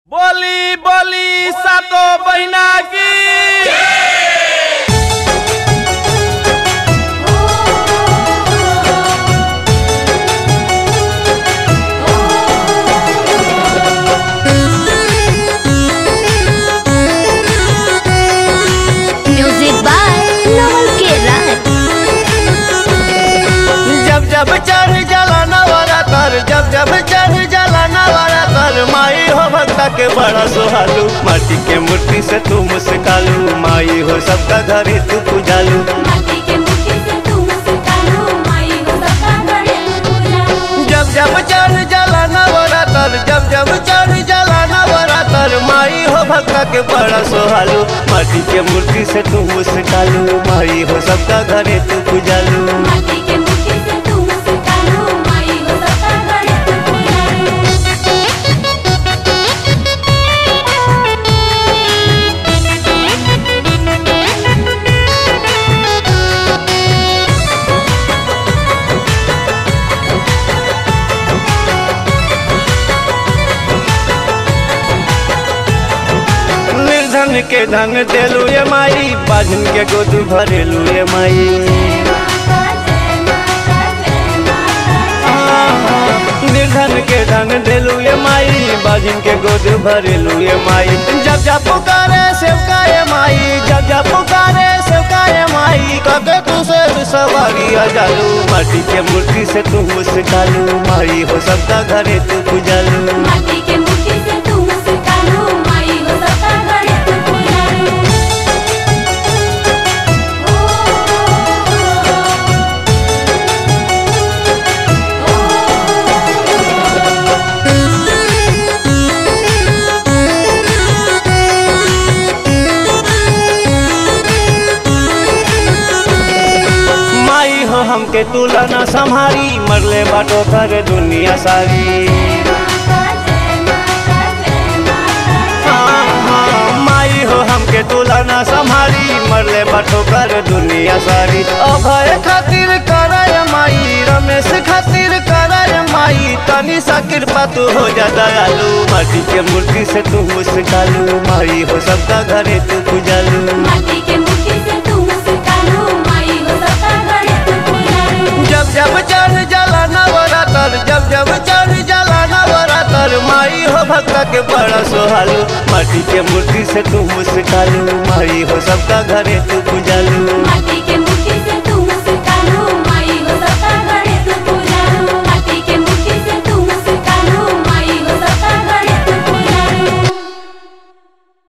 बोली बोली सातो बहिना की म्यूजिक बाय नवल के राय जब जब चढ़ जला नवारा कर जब जब चढ़ जला नवारा कर माई हो भक्ता के बड़ा सुहालू माटी के मूर्ति से तू मुस्कालू माई हो सबका घरे तू पूजालू माटी के मुट्ठी से तू मुस्कानो माई हो सबका घरे पूजानो जब जब चढ़ जला नवारा कर जब जब चढ़ जला नवारा कर माई हो भक्ता के बड़ा सुहालू माटी के मूर्ति से तू मुस्कालू माई हो सबका घरे तू पूजालू माटी के मुट्ठी से तू मुस्कानो माई हो सबका घरे पूजानो निर्धन के धन देलू ये माई बाजन के गोद भरेलू ये माई माता जय माता जय माता निर्धन के धन देलू ये माई बाजिन के गोद भरेलू ये माई जब जब पुकारे सेवका ये माई जब जब पुकारे सेवका ये माई कबे तू से सवारी आ जालू माटी के मूर्ति से तू मुस्कालू माई हो सबका घरे तू पूजालू माटी के मुट्ठी से तू मुस्कानो माई हो सबका घरे पूजानो माई हो हमके तुलना संहारी मरले बाटो कर दुनिया सारी माता जय माता जय माता हाँ, हाँ, माई हो हमके तुलना संभारी मरले बटो कर दुनिया सारी अभय खातिर करय माई रमेश खातिर करय माई तनी सा कृपा तू हो जा दयालु माटी के मूर्ति से तू मुस्कालू माई हो सबका घरे तू पूजालू माटी के मुट्ठी से तू मुस्कानो माई हो सबका घरे पूजानो जब जब चढ़ जला नवरातर जब जब चढ़ जला नवरातर माई हो भक्ता के बड़ा सोहालू माटी के मूर्ति से तू मुस्कालू माई हो सबका घरे तू पूजालू माटी के